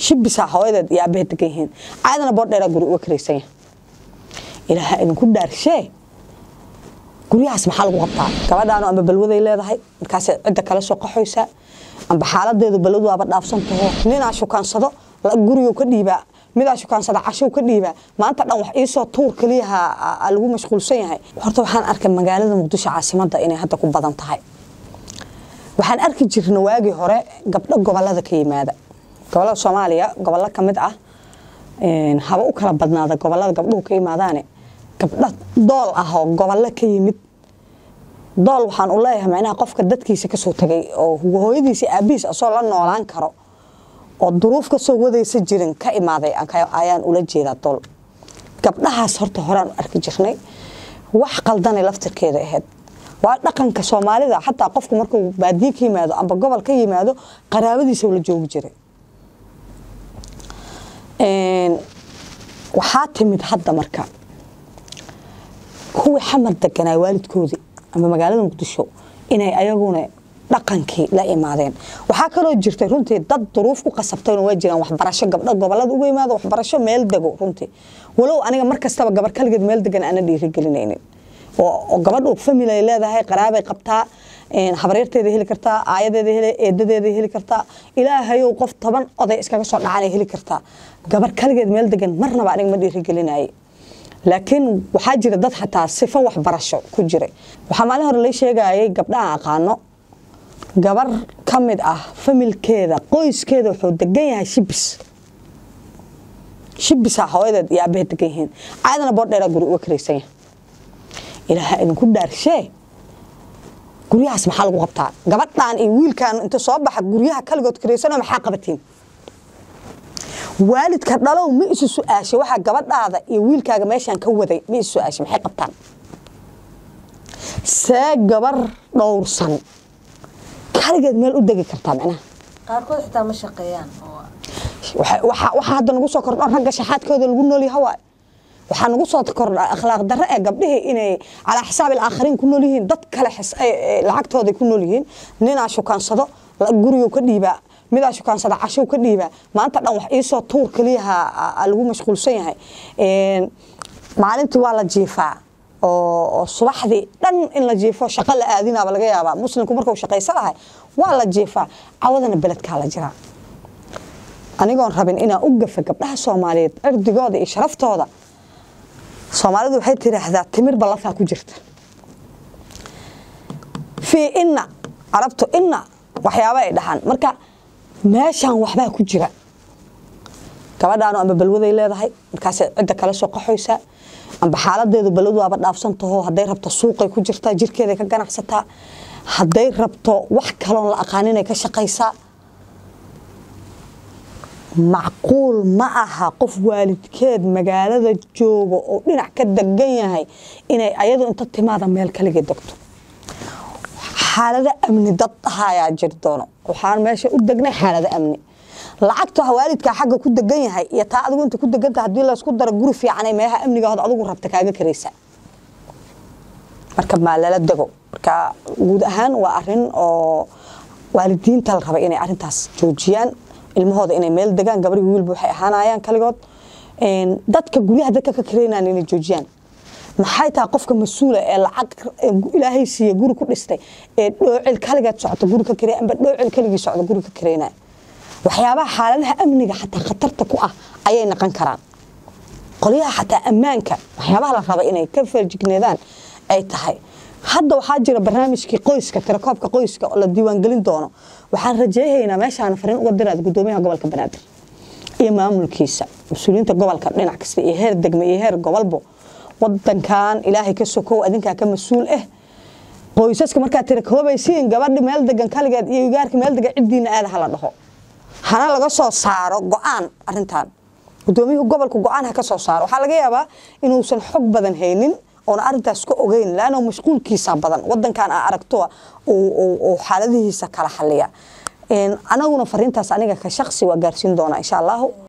shibisaa hooyadeed iyo aabaheed degan yihiin caadana boodheeraa guri uga karaysan yahay ilaaha idinku dhaarshee guryahaas maxaa lagu qabtaa gabadhaanu amba balwaday leedahay markaas cidda kale soo qaxoysaa amba xaaladeedu balwadu waaba dhaafsantaho ninaa shukaansado gurigu ka dhiibaa midaa shukaansada cashow ka dhiibaa maanta dhan wax iisoo tuur keliyaha lagu mashquulsan yahay horta waxaan arkay magaalada muqdisho caasimada inay hadda ku badan tahay waxaan arki jirna waagii hore gabdho gobolada ka yimaada gobolada soomaaliya gobollo ka mid ah haba u kala badnaada gobolada gabdhuhu ka yimaadaane gabdho dool ah oo gobollo ka yimid dool waxaan u leeyahay macnaha qofka dadkiisa kasoo tagay oo hooyadiisa aabihiis asoo la noolaan karo oo duruuf kasoo wadaysa jirin ka imaaday ayaan ula jeedaa dool gabdhahaas horta horaan u arki jirnay wax qaldanay laftirkeeda ahayd waa dhaqanka soomaalida xataa qofku markuu baadiye ka yimaado amba gobol ka yimaado qaraabadiisa la joogi jiray waxaa timid hadda marka kuwii xamar deganaa waalidkoodii ama magaalada muqdisho inay ayaguna dhaqankii la imaadeen waxaa kaloo jirtay runtii dad duruuf ku qasabtayna waa jiraan waxbarasho gabdho gobolada uga yimaado waxbarasho meel dego runtii walow aniga mar kastaba gabar kaligeed meel degan aana dhiirigelinaynin oo gabadhu famil ay leedahay qaraabay qabtaa habaryarteeda heli kartaa aayadeeda eedadeeda heli kartaa ilaahayow qof toban oday iskaga soo dhacanay heli kartaa gabar kaligeed meel degan marnaba aniga ma dhiirigelinaye laakiin waxaa jira dad xataa sifo waxbarasho ku jiray waxaa maalin hore la sheegayay gabdhaha aqaano gabar ka mid ah familkeeda qoyskeeda wuxuu degan yahay shibis shibisaa hooyadeed iyo aabaheed degan yihiin caadana boodheeraa guri uga karaysan yahay ilaaha idinku dhaarshee guryahaas maxaa lagu qabtaa gabadhaan iyo wiilkaan inta soo baxa guryaha kaligood karaysano maxaa qabatiin waalidka dhalow ma isu su-aashay waxaa gabadhaada iyo wiilkaaga meeshaan ka waday ma isu su-aashay maxay qabtaan see gabar dhowrsan kaligeed meel u degi kartaa micnaha qaarkood xitaa ma shaqeeyaan waxaa hadda nagu soo kordho ragga shaxaadkooda lagu noolyaha waay waxaa nagu soo kordha akhlaaq darre ee gabdhihii inay calaa xisaab ilaakhariin ku nool yihiin dad kale lacagtooday ku nool yihiin ninaa shukaansado gurigu ka dhiibaa midaa shukaansada cashow ka dhiibaa maanta dhan wax iisoo tuur keliyaha lagu mashquulsan yahay maalintii waa la jiifaa oo subaxdii dhan in la jiifo shaqo la aadinaaba laga yaabaa muslimku markuu shaqaysa lahay waa la jiifaa cawadana beledkaa la jiraa anigoon rabin inaan u gafa gabdhaha soomaaliyeed cirdigooda iyo sharaftooda soomaalidu waxay tiraahdaa timir ballafaa ku jirta fii inna carabtu inna waxyaaba ay dhahaan marka meeshaan waxbaa ku jira gabadhaanu amba balwaday leedahay markaas cidda kale soo qaxoysaa amba xaaladeedu balwadu waaba dhaafsantaho hadday rabto suuqay ku jirtaa jirkeeday ka ganacsataa hadday rabto wax kaloon la aqaaninay ka shaqaysaa macquul ma aha qof waalidkeed magaalada jooga oo dhinac ka degan yahay inay ayadu inta timaada meel kaligii degto xaalado amni dad ahayaa jir doono waxaan meesha u degnay xaalado amni lacagta waalidkaa xagga ku degan yahay iyo taa adigu inta ku deganta haddii laysku daro guri fiicanay meelaha amnigahood adigu rabta kaaga karaysa marka maa lala dego marka guud ahaan waa arin oo waalidiinta la raba inay arintaas joojiyaan ilmahooda inay meel degaan gabarigi wiilba waxay ahaanayaan kaligood dadka guryaha dadka ka kareynaan inay joojiyaan maxay tahay qofka mas-uula ee lacag ilaahay siiya guri ku dhistay ee dhoocil kaligeed socota guri ka karey amba dhoocil kaligii socda guri ka kareynaya waxyaabaha xaaladaha amniga xataa khatarta ku ah ayay naqon karaan qolyaha xataa ammaanka waxyaabaha la raba inay ka farjigneedaan ay tahay hadda waxaa jira barnaamijkii qoyska tirakoobka qoyska oo la diiwaangelin doono waxaan rajeehaynaa meeshaan fariin uga diraad gudoomiyaha gobolka banaadir iyo maamulkiisa mas-uuliyiinta gobolka dhinac kasta iyo heer degme iyo heer gobolbo wadankan ilaahay ka sokow adinkaa ka mas-uul ah qoysaska markaad tirakoobaysiin gabadhi meel degan kaligeed iyo igaarka meel degan ciddiina aada hala dhaho hana laga soo saaro go-aan arintan gudoomiyuhu gobolka go-aan ha ka soo saaro waxaa laga yaabaa inuusan xog badan haynin oona arintaas ka ogeyn laanna mashquulkiisa badan wadankan aa aragto uu xaaladihiisa kala xaliya anaguna fariintaas aniga ka shaqsi waa gaarsiin doonaa insha allahu